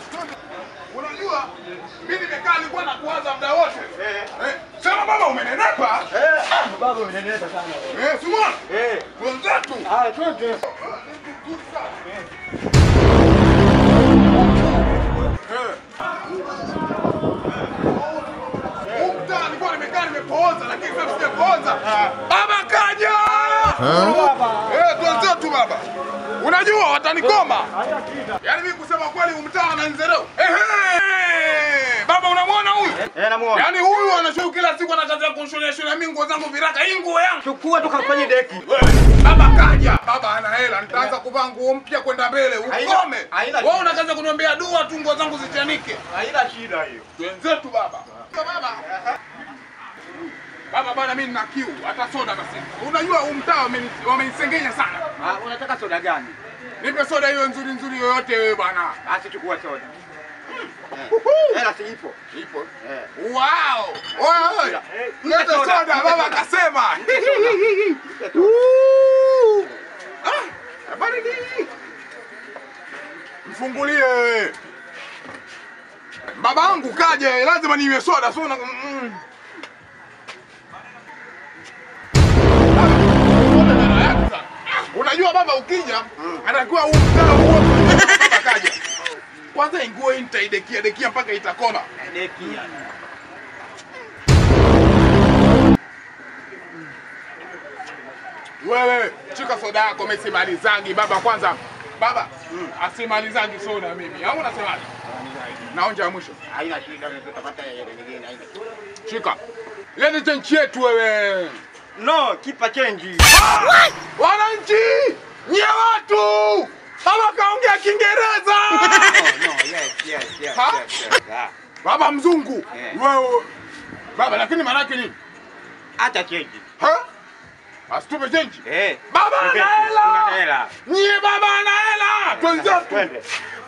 Unajua mimi nimekaa nilikuwa na kuwaza muda wote. Eh. Sema baba umenenepa. Baba unaendelea sana. Eh, Simon. Eh. Wenzetu. Ah, twende. Mtaa nilikuwa nimekaa nimepooza lakini sasa sijapooza. Baba kaja. Eh, twenzetu baba. Unajua watanikoma. Yaani mimi kusema kweli umtaa ananizereu. Ehe! Baba unamwona huyu? Eh, namuona. Yaani huyu anashuku kila siku anataka kunishonea shonea mimi nguo zangu viraka. Hii nguo yangu. Chukua tukafanye deki. Wewe, Baba kaja, baba ana hela, nitaanza kuvaa nguo mpya kwenda mbele. Haina- Ukome. haina Wewe shida. unakaza kuniombea dua tu nguo zangu zichanike. Haina shida hiyo. Wenzetu baba. Baba. Baba bana mimi nina kiu, hata soda basi. Unajua huu mtaa wameni- wamenisengenya sana. Ah, unataka soda gani? Nipe soda hiyo nzuri nzuri yoyote wewe bwana. Basi chukua soda. Hela si ipo. Ipo. Eh. Wow! Oye oye. Eh, Leta soda. soda, baba akasema. Ah, baridi. Mfungulie. Baba yangu kaje, lazima ninywe soda. So, mm. Unajua baba ukija, anakuwa huu mtaa huo baba kaja. Kwanza inguo hii nitaidekia dekia mpaka itakoma. Deki. Wewe chika soda yako, mimi simalizangi baba. Kwanza baba asimalizangi soda mimi, au unasemaje? Naonja ya mwisho, Haina shida, tutapata yale nyingine. Haina. shika lete chenchi yetu wewe. No, kipa change. Wananchi nyie watu, baba kaongea Kiingereza. No, no, yes, yes, yes, Ha? yes, yes. Ah. Baba mzungu Eh. wewe baba, lakini maana yake nini? Acha change. Ha? Asitupe chenji. Eh. Baba ana Tuna hela. hela. Nyie baba ana hela. Twenzetu. Twende.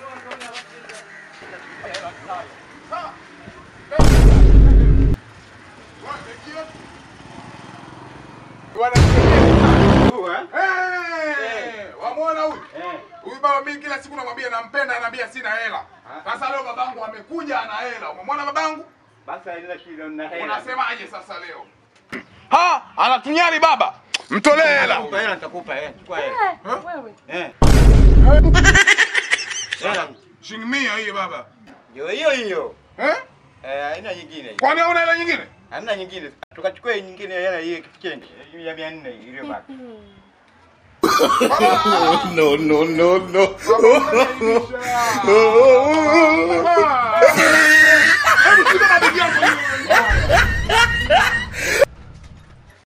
Eh, Wamwona huyu? Eh. Huyu baba mimi kila siku namwambia nampenda, anaambia sina hela. Sasa leo babangu amekuja ana hela. Umemwona babangu? Basi haina shida, una hela. Unasemaje sasa leo? Ha, anatunyari baba. Mtolee hela. Nitakupa hela, nitakupa hela. Chukua hela. Eh, wewe. Eh. Hela. Shilingi mia hii baba. Ndio hiyo hiyo. Eh? Eh, haina nyingine. Kwani hauna hela nyingine? Hamna nyingine. Tukachukua hii nyingine hela hii change. Ya 400 iliyobaki. Baba! no, no, no, no. Baba,